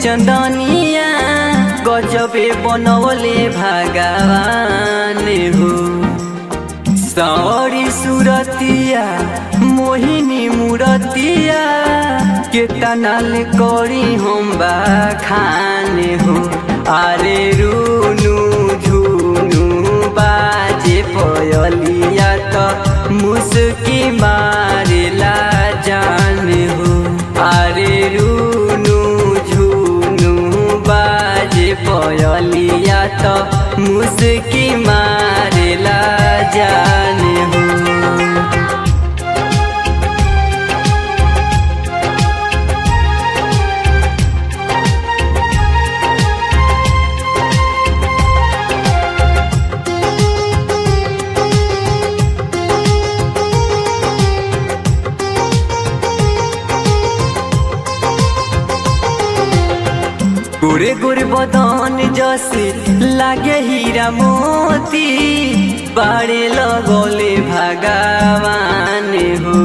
चंदनिया गजबे बनवले भगवान हो सौरी सुरतिया मोहिनी मूरतिया के तनाल करी हम खाने हो अरे रूनु झुनु बाजे पयलिया त मुस्की मारेला जान हो अरे रूनु झुनु बाजे पयलिया त मुस्की मारेला जान हो गोरे गोरे बदन जसे लागे हीरा मोती बाड़े लगोले भगवान हो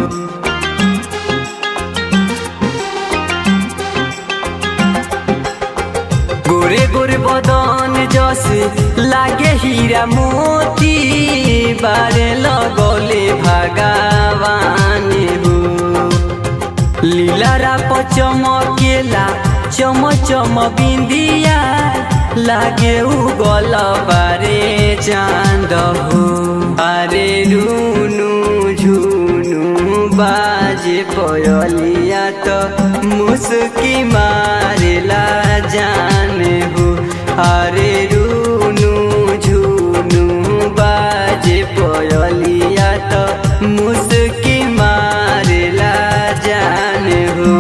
गोरे गोरे बदन जसे लागे हीरा मोती बाड़े लगोले भगवान हो लीलारा पचमकेला चम चम बिंदिया लागे उगल बारे चांद हो अरे रूनु झुनु बाजे पयलिया तो मुस्की मारेला जान हो अरे रूनु झुनु बाजे पयलिया तो मुस्की मारेला जान हो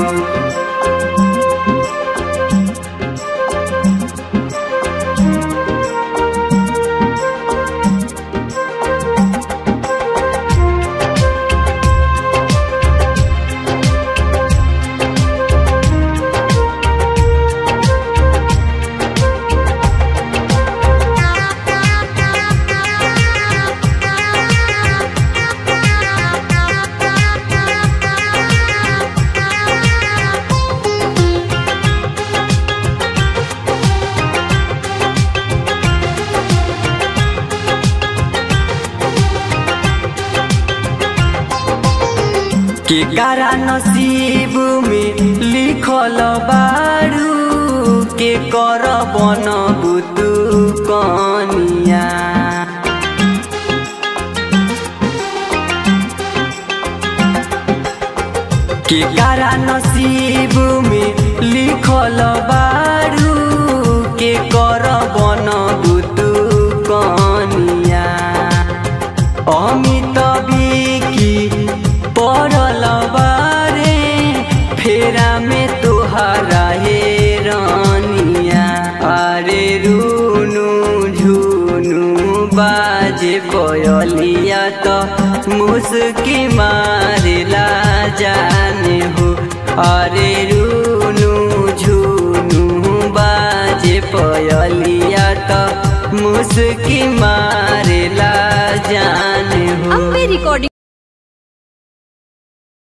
के कारा नसीब में लिखल बारू के कर बन बुतु कनिया के कारा नसीब में लिखल बारू के कर बन बुतु कनिया अमित बिकी पड़ल बारे फेरा में तुहरा हे रानिया अरे रूनु झुनु बाजे पयलिया तो मुस्की मारेला जाने हो अरे रूनु झुनु बाजे पयलिया तो मुस्की मारेला जाने हो अम्बे रिकॉर्डिंग